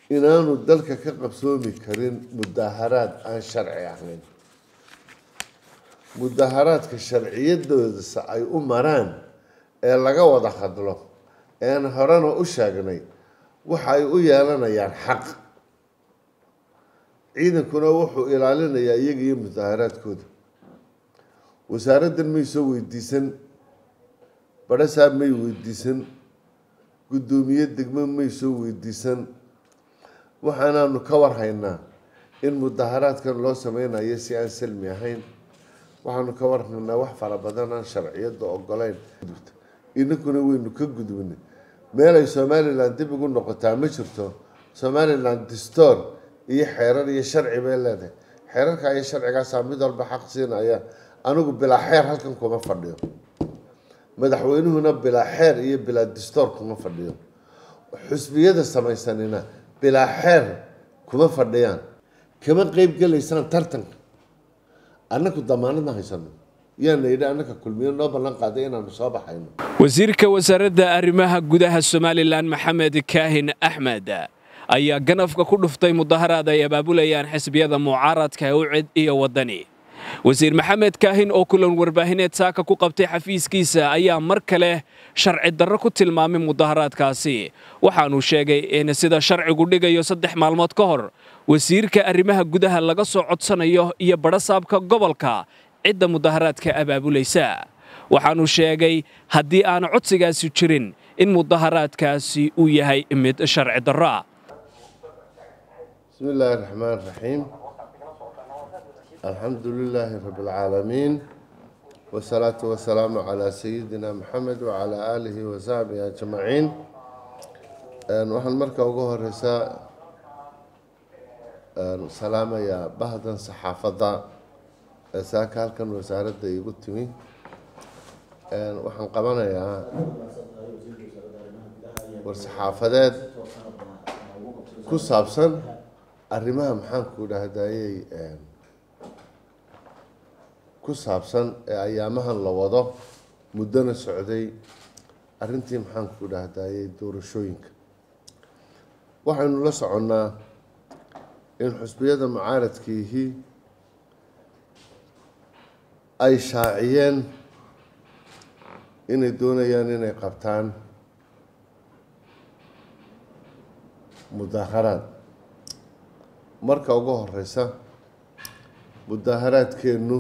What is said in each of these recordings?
inaanu dalka ka qabsoomi karin mudaharaad aan sharci ahayn mudaharaadka sharciyadoodasa ay u maraan ee laga wada hadlo ean horena u sheegnay waxa ay u yeelanayaan xaq ciidankuna wuxuu ilaalinayaa iyaga iyo mudaharaadkooda wasaaraddan may soo weydiisan badhasaab may weydiisan guddoomiye degmo may soo weydiisan waxaanaanu ka warhaynaa in mudaharaadkan loo sameynayo si aan salmi ahayn waxaanu ka warhaynaa wax fara badan aan sharciyadda ogolayn inankuna waynu ka gudbinay meel ay somalilan dib ugu noqotaa ma jirto somalilan distoor iyo xeerar iyo sharci bay leedahay xeerarka iyo sharcigaasaa mid walba xaq siinaya anigu bilaa xeer halkan kuma fadhiyo madaxweynuhuna bilaa xeer iyo bilaa distoor kuma fadhiyo xusbiyada samaysanina bilaa xeer kuma fadhiyaan kama qeyb gelaysaan tartanka annaku damaanadna haysano yaana yidhi annaka kulmiyo noo ballan qaaday inaanu soo baxayno wasiirka wasaaradda arrimaha gudaha somalilan maxamed kaahin axmed ayaa ganafka ku dhuftay mudaharaad ay abaabulayaan xisbiyada mucaaradka ucid iyo waddani wasiir maxamed kaahin oo kulan warbaahineed saaka ku qabtay xafiiskiisa ayaa mar kale sharci darro ku tilmaamay mudaharaadkaasi waxaanuu sheegay in sida sharcigu dhigayo saddex maalmood ka hor wasiirka arrimaha gudaha laga soo codsanayo iyo badhasaabka gobolka cidda mudaharaadka abaabulaysa waxaanuu sheegay haddii aanu codsigaasi jirin in mudaharaadkaasi uu yahay mid sharci darro ah bismi illaahi raxmaan raxiim alxamdu lilaahi rabi alcaalamiin wasalaatu wasalaamu calaa sayidina maxamed wacalaa aalihi wasaxbihi ajmaciin waxaan marka ugu horeysaa salaamayaa bahdan saxaafadda ee saaka halkan wasaaradda iigu timi waxaan qabanayaa war-saxaafadeed ku saabsan arrimaha maxaanku dhahdayey ku saabsan ee ayaamahan la wado muddona socday arrintii maxaanku dhahdayey doorashooyinka waxaynu la soconnaa in xusbiyada mucaaradkiihii ay shaaciyeen inay doonayaan inay qabtaan mudaharaad marka ugu horeysa mudaharaadkeennu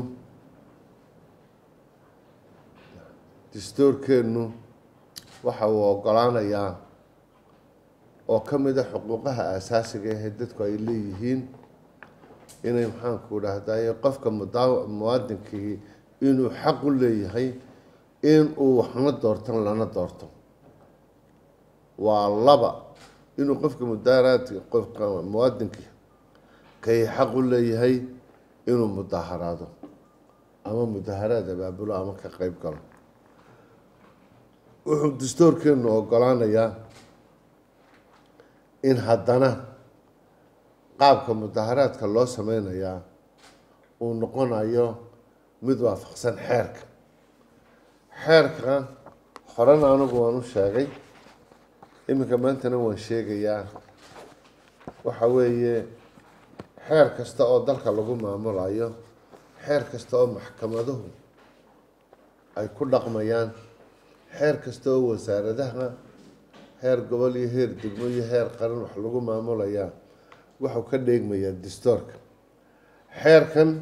dastuurkeennu waxa uu ogolaanayaa oo ka mid a xuquuqaha aasaasiga ahee dadku ay leeyihiin inay maxaanku dhahdaye qofka muwaadinkii inuu xaq u leeyahay in uu waxna doortan lana doorto waa laba inuu qofka mudaharaadka qofka muwaadinkii kay xaq u leeyahay inuu mudaharaado ama mudaharaad abaabulo ama ka qeyb galo wuxuu dastuurkeenu ogolaanayaa in haddana qaabka mudaharaadka loo sameynayaa uu noqonayo mid waafaqsan xeerka xeerka horena anigu waan u sheegay iminka maantana waan sheegayaa waxa weeye xeer kasta oo dalka lagu maamulayo xeer kasta oo maxkamaduhu ay ku dhaqmayaan xeer kasta oo wasaaradaha heer gobol iyo heer degmo iyo heer qaran wax lagu maamulayaa waxuu ka dheegmayaa dastuurka xeerkan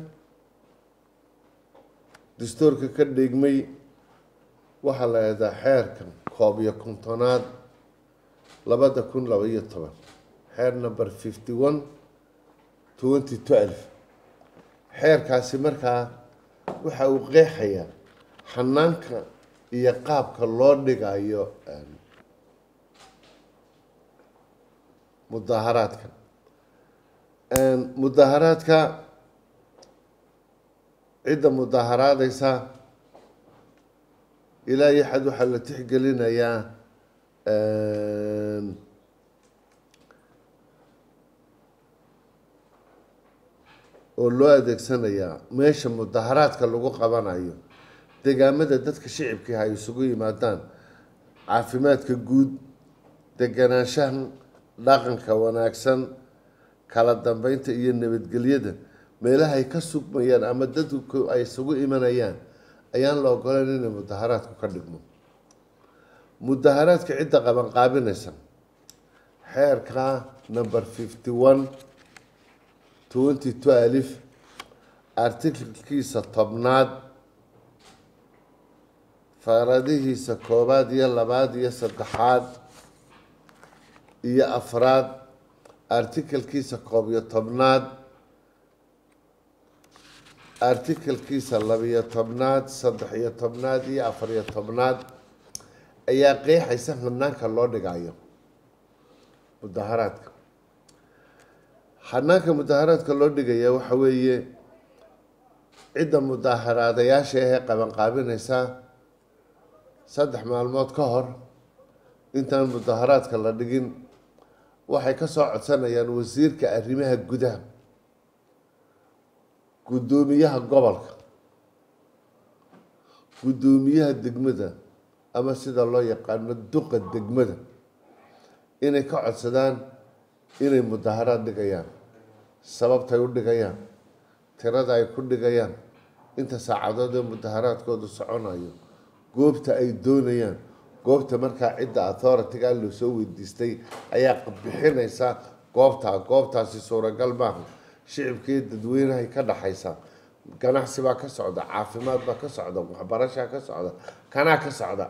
dastuurka ka dheegmay waxaa la eedaa xeerka koob iyo kontonaad labada kun laba iyo toban xeer number fifty one twenty twelve xeerkaasi markaa waxa uu qeexayaa xanaanka iyo qaabka loo dhigayo mudaharaadka mudaharaadka cidda mudaharaadeysa ilaa iyo xad waxaa la tixgelinayaa oo loo adeegsanayaa meesha mudaharaadka lagu qabanayo degaamada dadka shicibkii ay isugu yimaadaan caafimaadka guud deganaanshaha dhaqanka wanaagsan kala dambeynta iyo nabadgelyada meelaha ay ka sugmayaan ama dadku ay isugu imanayaan ayaan la ogoleyn inay mudaharaadku ka dhigmo mudaharaadka cidda qabanqaabinaysa xeerka number fifty one twenty twelve artiklkiisa tobnaad faaradihiisa koobaad iyo labaad iyo saddexaad iyo afraad artikalkiisa koob iyo tobnaad artikalkiisa labiyo tobnaad saddex iyo tobnaad iyo afar iyo tobnaad ayaa qeexaysa hanaanka loo dhigayo mudaharaadka hanaanka mudaharaadka loo dhigaya waxa weeye cidda mudaharaadayaasha ahee qabanqaabinaysa saddex maalmood ka hor intaan mudaharaadka la dhigin waxay ka soo codsanayaan wasiirka arrimaha gudaha guddoomiyaha gobolka guddoomiyaha degmada ama sida loo yaqaano duqa degmada inay ka codsadaan inay mudaharaad dhigayaan sababtay u dhigayaan tirada ay ku dhigayaan inta saacadood ee mudaharaadkoodu soconayo goobta ay doonayaan goobta markaa cidda authority-ga loo soo weydiistay ayaa bixinaysa goobtaa goobtaasi suuragal maaha shicibkaiyo dadweynahay ka dhaxaysa ganacsi baa ka socda caafimaad baa ka socda waxbarashaa ka socda kanaa ka socda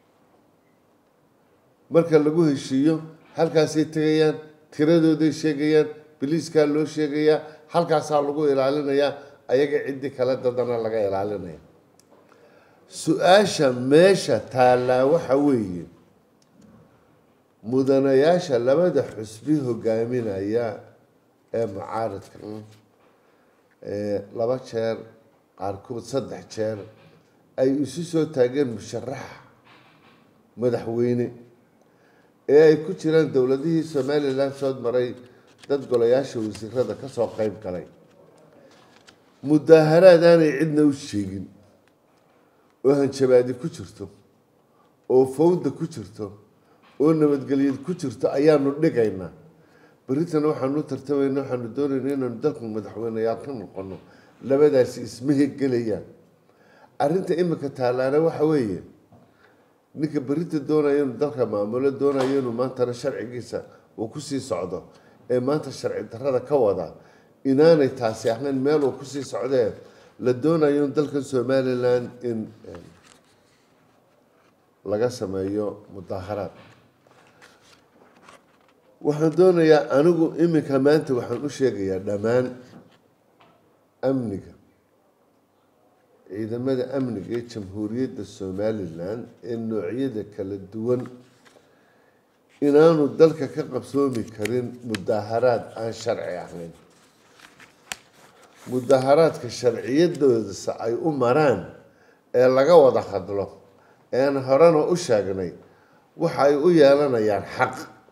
marka lagu heshiiyo halkaasay tegayaan tiradooday sheegayaan biliiskaa loo sheegayaa halkaasaa lagu ilaalinayaa ayaga ciddii kale dadana laga ilaalinaya su-aasha meesha taallaa waxa weeye mudanayaasha labada xusbi hogaaminaya ee mucaaradka laba jeer qaarkood saddex jeer ay isu soo taageen musharaxa madaxweyne ee ay ku jiraan dowladihii somalilan soo maray dad golayaasha wasiirada kasoo qeyb galay mudaaharaad aanay cidna u sheegin oo hanjabaadi ku jirto oo fawda ku jirto oo nabadgelyad ku jirto ayaanu dhigaynaa berritana waxaanu tartamayna waxaanu doonayna inaanu dalku madaxweyneyaal ka noqono labadaasi isma hegelayaan arrinta imika taalaana waxa weeye ninka berita doonaya inuu dalka maamulo doonayo inuu maantana sharcigiisa uu kusii socdo ee maanta sharci darrada ka wada inaanay taasi ahayn meel uu kusii socdee la doonayo in dalkan somalilan in laga sameeyo mudaaharaad waxaan doonayaa anigu iminka maanta waxaan u sheegayaa dhammaan amniga ciidamada amniga ee jamhuuriyadda somalilan ee noocyada kala duwan inaanu dalka ka qabsoomi karin mudaaharaad aan sharci ahayn mudaaharaadka sharciyadoodasa ay u maraan ee laga wada hadlo ean horena u sheegnay waxa ay u yeelanayaan xaq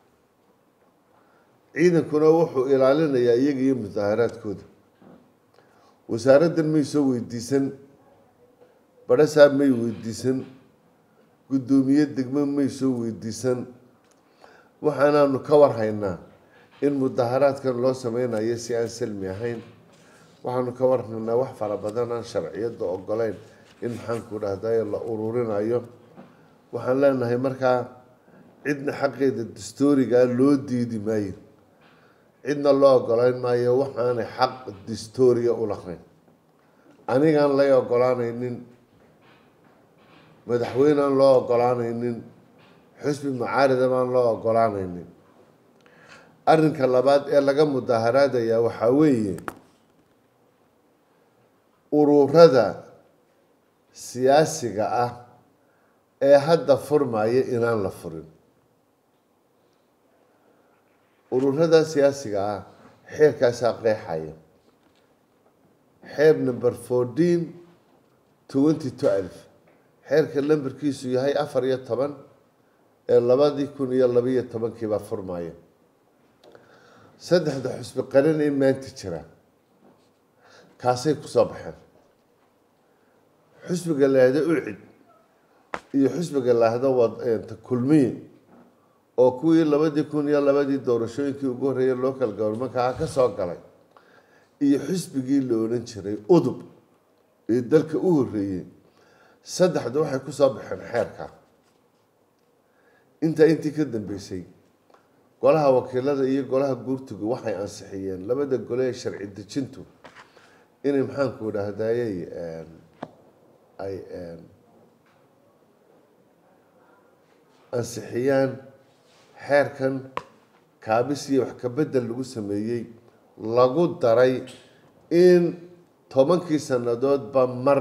ciidankuna wuxuu ilaalinayaa iyaga iyo mudaaharaadkooda wasaaraddan may soo weydiisan badhasaab may weydiisan guddoomiye degmo may soo weydiisan waxaanaanu ka warhaynaa in mudaaharaadkan loo sameynayo si aan salmi ahayn waxaanu ka warhaynaa wax fara badan aan sharciyadda ogoleyn in maxaanku dhahday la ururinayo waxaan leenahay markaa cidna xaqeeda dastoorigaa loo diidi maayo cidna loo ogoleyn maayo waxaanay xaq dastooriga u lahayn anigaan lay ogolaanaynin madaxweyneaan loo ogolaanaynin xusbi mucaarida baan loo ogolaanaynin arrinka labaad ee laga mudaaharaadaya waxaa weeye ururada siyaasiga ah ee hadda furmaya inaan la furin ururada siyaasiga ah xeerkaasaa qeexaya xeer number fourteen twenty twelve xeerka lambarkiisu yahay afar iyo toban ee labadii kun iyo labiyo tobankiibaa furmaya saddexda xusbi qaran ee maanta jira kaasay kusoo baxeen xusbiga laahdo ucid iyo xusbiga laahdo kulmiye oo kuwii labadii kun iyo labadii doorashooyinkii ugu horreeyay local governmentka ka soo galay iyo xisbigii la odhan jiray udub ee dalka u horreeyey saddexdu waxay ku soo baxeen xeerka intaa intii ka dambeysay golaha wakiilada iyo golaha guurtigu waxay ansixiyeen labada gole ee sharci dejintu inay maxaanku idhaahdayey ay ansixiyaan xeerkan kaabis iyo wax kabedel lagu sameeyey lagu daray in tobankii sannadoodba mar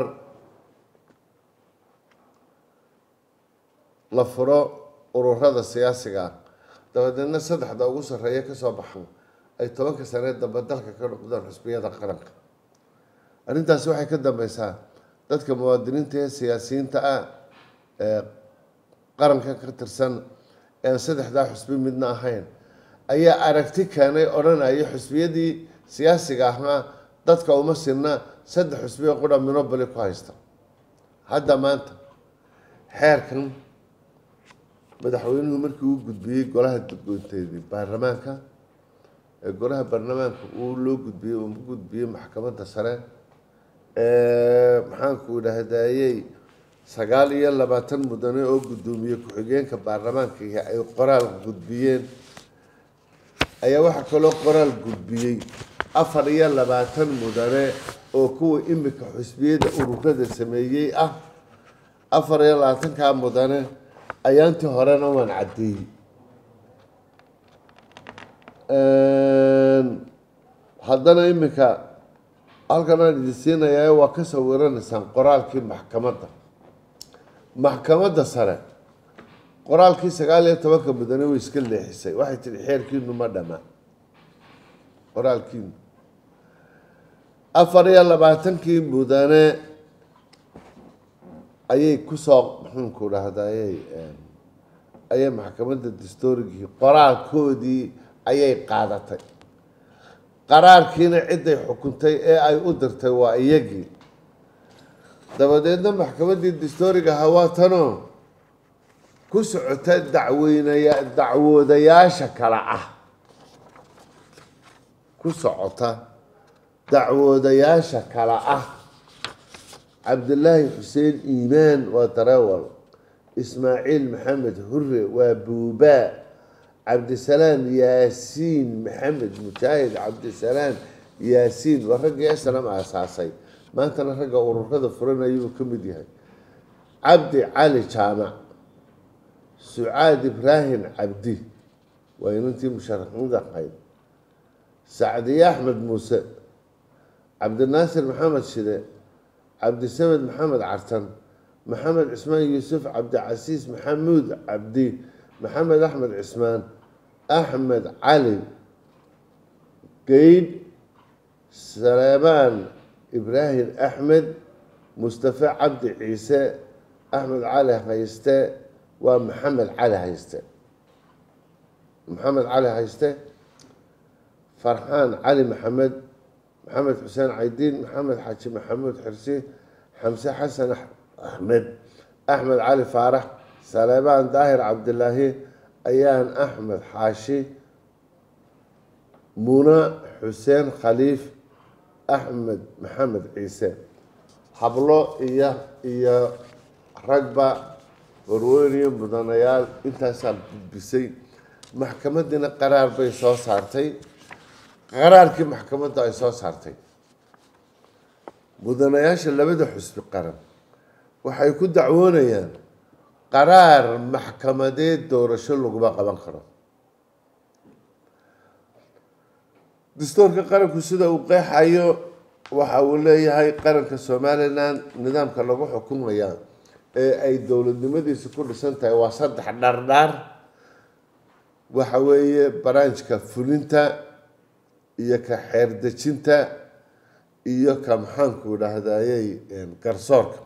la furo ururada siyaasiga ah dabadeedna saddexda ugu sarreeya kasoo baxan ay tobanka sanee dambe dalka ka noqdaan xusbiyada qaranka arrintaasi waxay ka dambeysaa dadka muwaadiniinta ee siyaasiyiinta ah ee qaranka ka tirsan ean saddexdaa xusbi midna ahayn ayaa aragti keenay odhanaya xusbiyadii siyaasiga ahaa dadka uma sinna saddex xusbiyo qudha minobali ku haysta hadda maanta xeerkan madaxweynuhu markii uu gudbiyey golaha dadgoynteedii baarlamaanka ee golaha baarlamaanka uu loo gudbiyey uu gudbiyey maxkamadda sare maxaanku idhaahdayey sagaal iyo labaatan mudane oo guddoomiye ku-xigeenka baarlamaanka ay qoraal gudbiyeen ayaa waxaa kaloo qoraal gudbiyey afar iyo labaatan mudane oo kuwa imika xusbiyada ururada sameeyey ah afar iyo labaatankaa mudane ayaantii horena waan caddeeyey haddana iminka halkan aan idin siinayaa waa ka sawiranaysaan qoraalkii maxkamadda maxkamadda sare qoraalkii sagaal iyo tobanka mudane way iska leexisay waxay tihi xeerkiinu ma dhama qoraalkiinu afar iyo labaatankii mudane ayay kusoo maxaanku dhahdaayey ayay maxkamadda dastoorigii qoraalkoodii ayay qaadatay qaraarkiina ciday xukuntay ee ay u dirtay waa iyagii dabadeedna maxkamaddii dastooriga hawaatanoo ku socota dacweynaya dacwoodayaasha kale ah ku socota dacwoodayaasha kale ah cabdilaahi xuseen iimaan waa dareewal ismaaciil maxamed hure waa buubaa cabdisalaam yaasiin maxamed mujaahid cabdisalaam yaasiin waa raggii eslam aasaasay maantana ragga ururada furanayuu ka mid yahay cabdi cali jaamac sucaad ibraahim cabdi waa inantii musharaxiinta ahayd sacdiye axmed muuse cabdinaasir maxamed shide cabdisamed maxamed cartan maxamed cismaan yuusuf cabdicasiis maxamuud cabdi maxamed axmed cismaan axmed cali geydh saleebaan ibraahim axmed mustafe cabdi ciise axmed cali hayste waa maxamed cali hayste maxamed cali hayste farxaan cali maxamed maxamed xuseen caydiin maxamed xaaji maxamuud xirsi xamse xasan axmed axmed cali faarax saleebaan daahir cabdilaahi ayaan axmed xaashi muna xuseen khaliif axmed maxamed ciise hablo iyo iyo ragba warweyniyo mudanayaal intaasaa gudbisay maxkamadiina qaraar bay soo saartay qaraarkii maxkamadda ay soo saartay mudanayaasha labada xusbi qaran waxay ku dacwoonayaan qaraar maxkamadeed doorasho laguma qaban karo dastuurka qaranku sida uu qeexayo waxa uu leeyahay qaranka somalilan nidaamka lagu xukumaya ee ay dowladnimadiisu ku dhisan tahay waa saddex dhardhaar waxa weeye baraanjka fulinta iyo ka xeerdejinta iyo ka maxaanku idhaahdayey garsoorka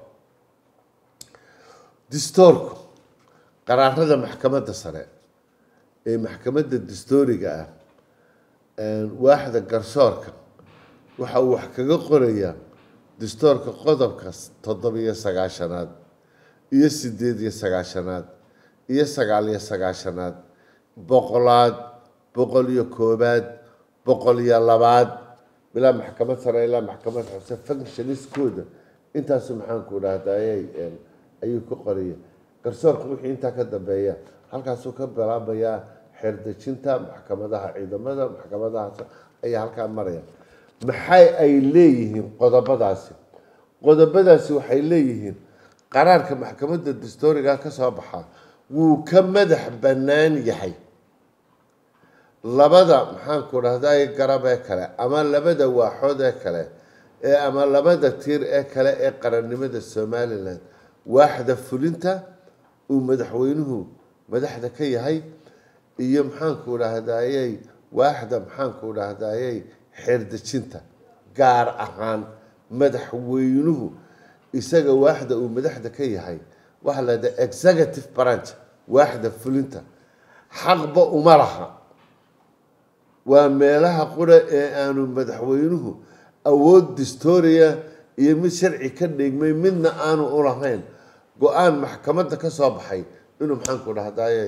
dastoorku qaraarada maxkamadda sare ee maxkamadda dastooriga ah waaxda garsoorka waxa uu wax kaga qorayaa dastoorka qodobka toddobiyo sagaashanaad iyo sideed iyo sagaashanaad iyo sagaal iyo sagaashanaad boqolaad boqol iyo koobaad boqol iyo labaad bilaa maxkamad sare ilaa maxkamad xose functioniskooda intaasu maxaanku dhahdaayay ayuu ku qoraya garsoorka wixii intaa ka dambeeya halkaasuu ka bilaabayaa xeerdejinta maxkamadaha ciidamada maxkamadahaas ayaa halkaa maraya maxay ay leeyihiin qodobadaasi qodobadaasi waxay leeyihiin qaraarka maxkamadda dastooriga ka soo baxa wuu ka madax bannaan yahay labada maxaanku dhahday garab ee kale ama labada waaxood ee kale ee ama labada tiir ee kale ee qarannimada somalilan waaxda fulinta uu madaxweynuhu madaxda ka yahay iyo maxaanku dhahdayey waaxda maxaanku dhahdayey xeerdejinta gaar ahaan madaxweynuhu isaga waaxda uu madaxda ka yahay waxaa la yidhaha executive branch waaxda fulinta xaqba uma laha waa meelaha qura ee aanu madaxweynuhu awood distoria iyo mid sharci ka dhigmay midna aanu u lahayn go-aan maxkamadda ka soo baxay inuu maxaanku dhahdaye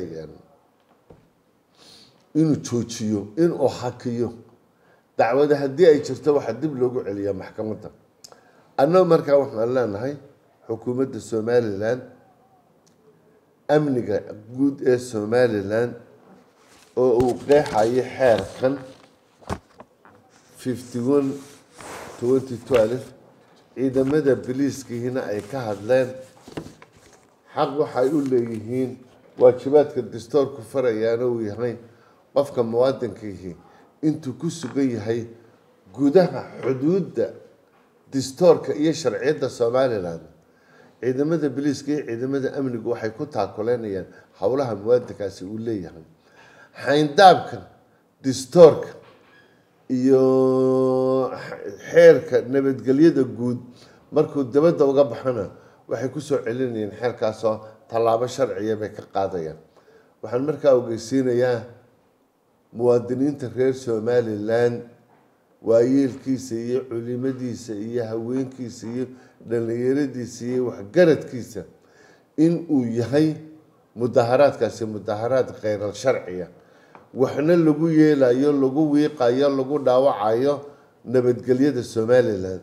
inuu joojiyo inuu hakiyo dacwada haddii ay jirto waxaa dib loogu celiyaa maxkamadda annagu markaa waxaan leenahay xukuumadda somalilan amniga guud ee somalilan oo uu qeexayo xeerkan fifty one twenty twelve ciidamada biliiskiina ay ka hadleen xaq waxay u leeyihiin waajibaadka dastoorku farayaana uu yahay qofka muwaadinkiihi intuu ku sugan yahay gudaha xuduudda dastoorka iyo sharciyadda somalilan ciidamada biliiska iyo ciidamada amnigu waxay ku taakuleynayaan howlaha muwaadinkaasi uu leeyahay xayndaabkan dastoorka iyo xeerka nabadgelyada guud markuu dabadda uga baxana waxay kusoo celinayeen xeerkaasoo tallaabo sharciya bay ka qaadayaan waxaan markaa ogeysiinayaa muwaadiniinta reer somalilan waayeelkiisa iyo culimadiisa iyo haweenkiisa iyo dhallinyaradiisa iyo waxgaradkiisa in uu yahay mudaharaadkaasi mudaharaad kheyral sharciya waxna lagu yeelayo lagu wiiqayo lagu dhaawacayo nabadgelyada somalilan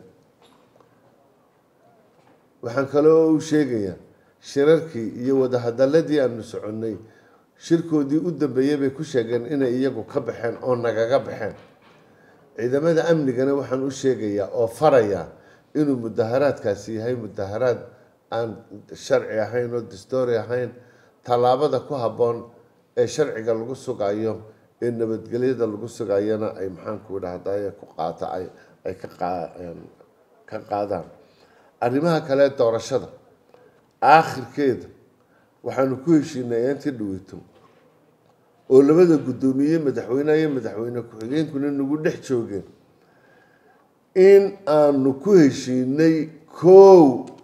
waxaan kaloo u sheegayaa shirarkii iyo wadahadaladii aanu soconnay shirkoodii u dambeeyey bay ku sheegeen inay iyagu ka baxeen oo nagaga baxeen ciidamada amnigana waxaan u sheegayaa oo farayaa inuu mudaharaadkaasi yahay mudaharaad aan sharci ahayn oo dastoori ahayn tallaabada ku habboon ee sharciga lagu sugayo ee nabadgelyada lagu sugayana ay maxaanku dhahdaye ku qaata ay ka qaadaan arrimaha kale doorashada aakhirkeeda waxaanu ku heshiinay intii dhaweyto oo labada guddoomiye madaxweyneha iyo madaxweyne ku-xigeenkuna nagu dhex joogeen in aanu ku heshiinay kow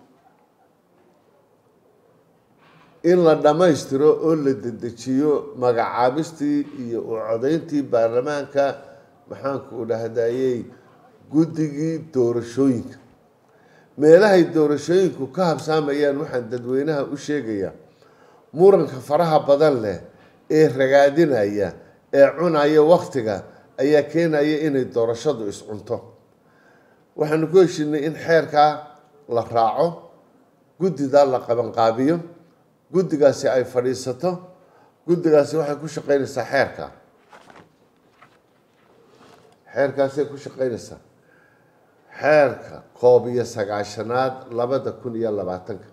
in la dhammaystiro oo la dedejiyo magacaabistii iyo u codayntii baarlamaanka maxaanku dhahdayey guddigii doorashooyinka meelahay doorashooyinku ka habsaamayaan waxaan dadweynaha u sheegayaa muranka faraha badan leh ee ragaadinaya ee cunaya waktiga ayaa keenaya inay doorashadu iscunto waxaanu ku heshinay in xeerkaa la raaco guddidaa la qabanqaabiyo guddigaasi ay fadhiisato guddigaasi waxay ku shaqeynaysaa xeerka xeerkaasay ku shaqeynaysaa xeerka koob iyo sagaashanaad labada kun iyo labaatanka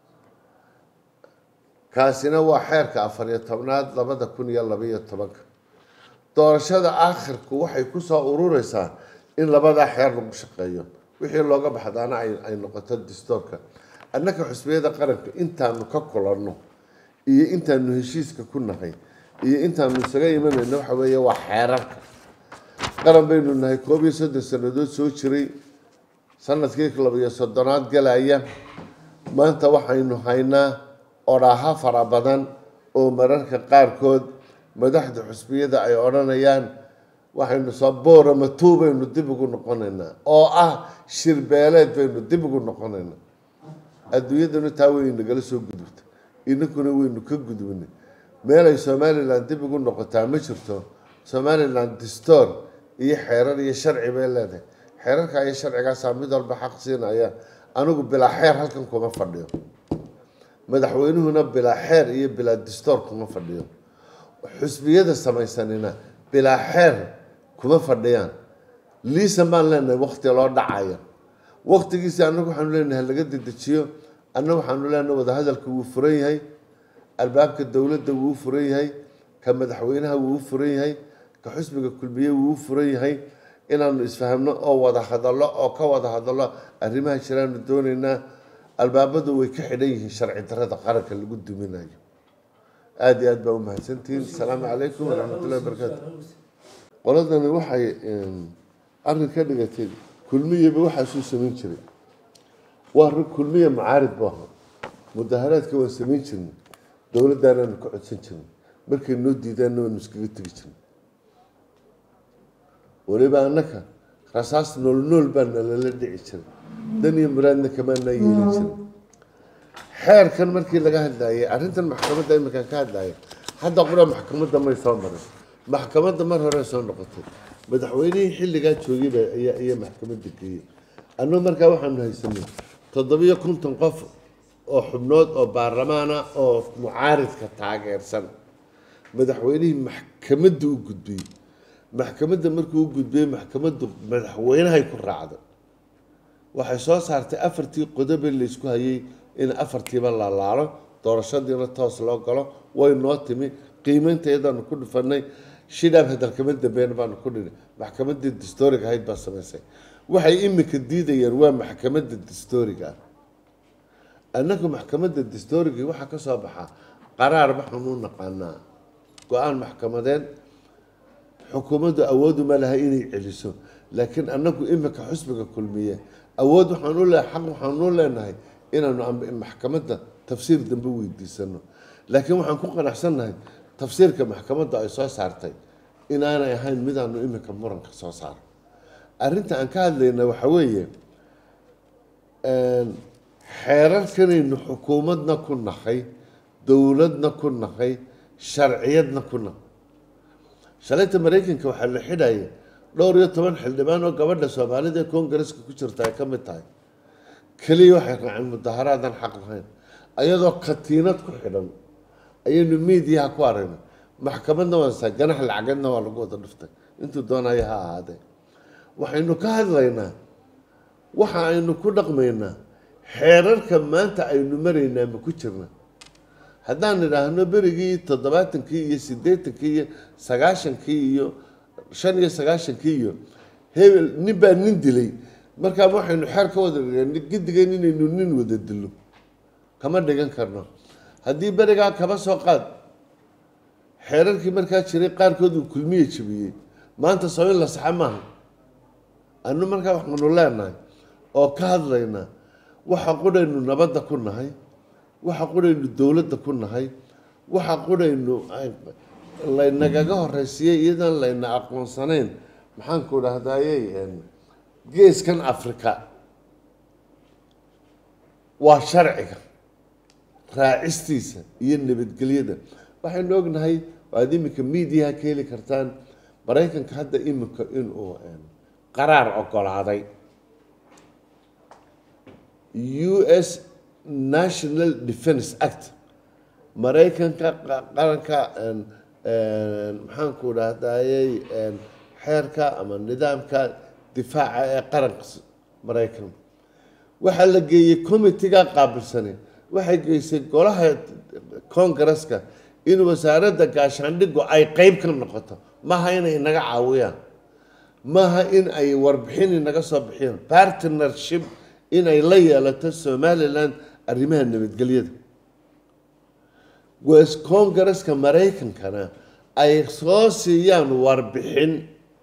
kaasina waa xeerka afar iyo tobnaad labada kun iyo labaiyo tobanka doorashada aakhirku waxay kusoo urureysaa in labadaa xeer lagu shaqeeyo wixii looga baxdaana ay noqoto dastoorka annaka xusbiyada qaranka intaanu ka kulanno iyo intaanu heshiiska ku nahay iyo intaanu isaga imanayno waxa weeye waa xeerarka qaran baynu nahay koob iyo soddon sannadood soo jiray sanadkii labiyo soddonaad galaya maanta waxaynu haynaa odhaaha fara badan oo mararka qaarkood madaxda xusbiyada ay odhanayaan waxaynu soo booramatuu baynu dib ugu noqonaynaa oo ah shirbeeleed baynu dib ugu noqonaynaa adduunyaduna taa way nagala soo gudubta inankuna waynu ka gudubnay meelay somalilan dib ugu noqotaa ma jirto somalilan distoor iyo xeerar iyo sharci bay leedahay xeerarka iyo sharcigaasaa mid walba xaq siinaya anigu bilaa xeer halkan kuma fadhiyo madaxweynuhuna bilaa xeer iyo bilaa distoor kuma fadhiyo xusbiyada samaysanina bilaa xeer kuma fadhiyaan liisan baan leenahay wakti loo dhacayo waktigiisi annagu waxaanu leenahay laga dedejiyo annagu waxaanu leenahay wadahadalka wuu furan yahay albaabka dowladda wuu furan yahay ka madaxweynaha wuu furan yahay ka xusbiga kulmiye wuu furan yahay inaanu isfahamno oo wada hadallo oo ka wada hadallo arrimaha jiraanu doonaynaa albaabadu way ka xidhan yihiin sharci darada qaranka lagu duminayo aada iyo aad baa umahadsantihiin asalaamu calaykum waraxmatullahi wabarakaatu qoladani waxay arrin ka dhigatay kulmiyaba waxaasuu samayn jiray waa rag kulmiya macaarid bu ahaa mudaharaadka waan samayn jirnay dowladdaanaanu ka codsan jirnay markay noo diidaanna waanu iskaga tegi jirnay weliba annaka rasaas nool nool baa nalala dhici jiray dan iyo muraadna kamaanaa yeelin jiray xeerkan markii laga hadlayay arrintan maxkamadda iminkan ka hadlaya hadda qura maxkamadda may soo marin maxkamadda mar hore soo noqotay madaxweynihii xilligaa joogayba ayaa ayaa maxkamadda geeyey annagu markaa waxaanu haysanay toddobiyo konton qof oo xubnood oo baarlamaana oo mucaaridka taageersan madaxweynihii maxkamadda u gudbiyey maxkamadda markuu u gudbiyey maxkamaddu madaxweynahay ku raacday waxay soo saartay afartii qodobe laysku hayay in afartiiba la laalo doorashadiina toos loo galo way noo timi qiimaynteedaanu ku dhufanay shidhaab hadalkama dambeyn baanu ku dhini maxkamadii distooriga ahayd baa samaysay waxay imika diidayaan waa maxkamadda distooriga ah annagu maxkamadda distooriga waxaa ka soo baxaa qaraar waxaan u naqaanaa go-aan maxkamadeed xukuumaddu awooduma laha inay celiso laakiin annagu imika xusbiga kulmiye awood waxaan u leehay xaq waxaan u leenahay inaanu maxkamadda tafsiir dambe weydiisano laakiin waxaan ku qanacsannahay tafsiirka maxkamadda ay soo saartay inaanay ahayn midaanu imika muranka soo saaro arrinta aan ka hadlayna waxa weeye xeerarkanaynu xukuumadna ku nahay dowladna ku nahay sharciyadna ku nahay shalayta maraykanka waxaa la xidhaya dhowr iyo toban xildhibaan oo gabadha soomaalida ee koongareska ku jirta ay ka mid tahay keliya waxay raaceen mudaharaadan xaq lahayn ayadoo katiinad ku xidhan ayaynu miidiyaha ku aragnay maxkamadna waansa ganax lacageedna waa lagu wada dhuftay intuu doonaya ha ahaadee waxaynu ka hadlaynaa waxa aynu ku dhaqmaynaa xeerarka maanta aynu maraynaa ma ku jirna haddaan idhaahno berigii toddobaatankii iyo siddeetankii iyo sagaashankii iyo shan iyo sagaashankii iyo hebel nin baa nin dilay markaa waxaynu xeer ka wada dhigan gidigeen inaynu nin wada dilo kama dhigan karno haddii berigaa kaba soo qaad xeerarkii markaa jiray qaarkood uu kulmiye jabiyey maanta soo in la saxa maaha anu markaa waxaanu leenahay oo ka hadlaynaa waxa qudhaynu nabadda ku nahay waxa qudhaynu dowladda ku nahay waxa qudhaynu laynagaga horeysiiyey iyadoon layna aqoonsanayn maxaanku dhahdaayey geeskan africa waa sharciga raacistiisa iyo nabadgelyada waxaynu ognahay waad iminka miidiyaha ka heli kartaan maraykanka hadda iminka inuu qaraar ogolaaday u s national defence act maraykanka qaranka maxaanku dhahdayey xeerka ama nidaamka difaaca ee qaranka maraykan waxaa la geeyey committiga qaabilsane waxay geysay golaha congareska in wasaaradda gaashaandhigu ay qeyb ka noqoto maaha inay inaga caawiyaan maaha in ay warbixin inaga soo bixiyaan partnership inay la yeelato somalilan arrimaha nabadgelyada wes congareska maraykankana ay soo siiyaan warbixin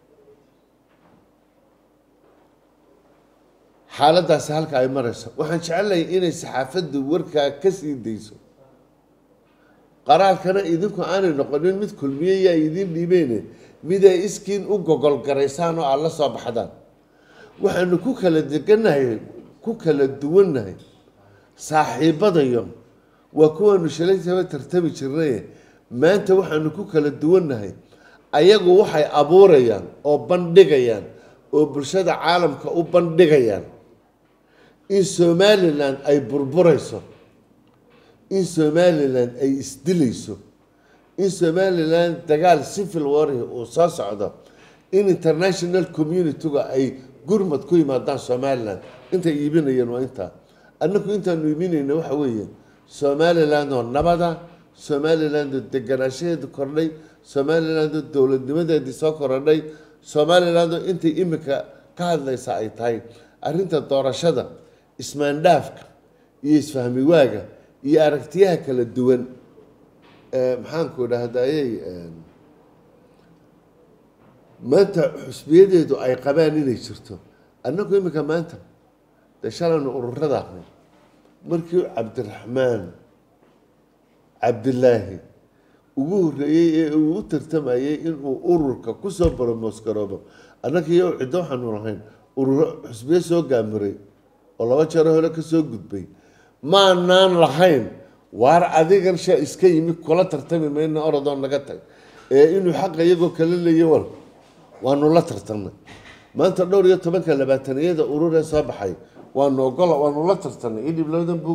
xaaladaasi halka ay marayso waxaan jecelahay inay saxaafaddu warkaa ka sii dayso qaraarkana idinku aanay noqonin mid kulmiye yaa idiin dhiibeyne mid ay iskiin u gogolgaraysaan oo aad la soo baxdaan waxaanu ku kala degannahay ku kala duwannahay saaxiibadayo waa kuwaanu shalaytaba tartami jirnaye maanta waxaanu ku kala duwannahay ayagu waxay abuurayaan oo bandhigayaan oo bulshada caalamka u bandhigayaan in somalilan ay burburayso in somalilan ay isdilayso in somalilan dagaal civil warhi uu soo socdo in international community-ga ay gurmad ku yimaadaan somalilan intay iibinayeen waa intaa annagu intaanu iibinayna waxa weeye somaliland oo nabada somaliland oo deganaanshaheedu kordhay somaliland oo dowladnimadeedii soo korodhay somaliland oo intay imika ka hadlaysa ay tahay arrinta doorashada ismaandhaafka iyo isfahmi waaga iyo aragtiyaha kala duwan maxaanku dhahdayey maanta xusbiyadeedu ay qabaan inay jirto annagu imika maanta dee shalaynu ururada ahnay markii cabdiraxmaan cabdilaahi ugu horreeyey ee uu u tartamayey inuu ururka kusoo boromosgaroobo annaga iyo ciddo waxaanu lahayn ururo xusbiyo soo gaamiray oo laba jero hore kasoo gudbay maanaan lahayn waar adigan sha iska yimi kula tartami mayna orodoo naga tag ee inuu xaqa iyagoo kala leeya wal waanu la tartamnay maanta dhowr iyo tobanka labaataniyada ururee soo baxay waanu ogola waanu la tartanay idhib labadan buug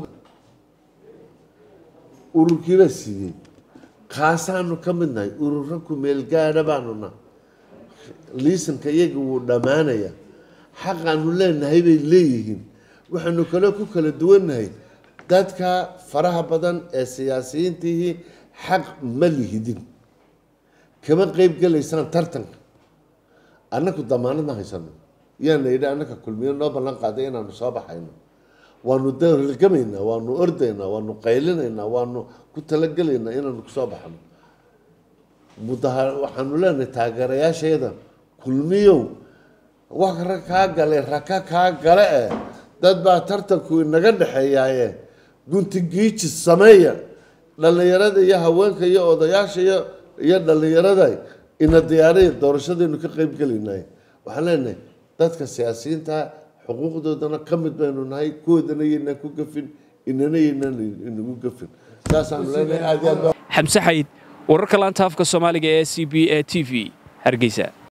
ururkiibaa siiyey kaasaanu ka mid nahay ururo ku meelgaadha baanu nahay liisanka iyaga wuu dhammaanaya xaqaanu leenahay bay leeyihiin waxaanu kaloo ku kala duwannahay dadka faraha badan ee siyaasiyiintihii xaq ma lihidin kama qeyb gelaysaan tartanka annaku damaanad ma haysano yaana yidhi annaka kulmiyo noo ballan qaaday inaanu soo baxayno waanu dalgamaynaa waanu ordaynaa waanu qaylinaynaa waanu ku talagelaynaa inaanu kusoo baxno mudaha waxaanu leenahay taageerayaashayada kulmiyow wax ra kaa gale raka kaa gale eh dad baa tartanku inaga dhexeeyaaye gunti giiji sameeya dhallinyarada iyo haweenka iyo odayaasha iyo iyo dhallinyarada ina diyaaraya doorashadaynu ka qeyb gelaynay waxaan leenahay dadka siyaasiyiinta xuquuqdoodana ka mid baynu nahay kuwoodana yaynaan ku gafin inana yaynaan inagu gafin saasaanu leenahay aad iyo aad baa xamse xayd wararka laanta afka soomaaliga ee c b a t v hargeysa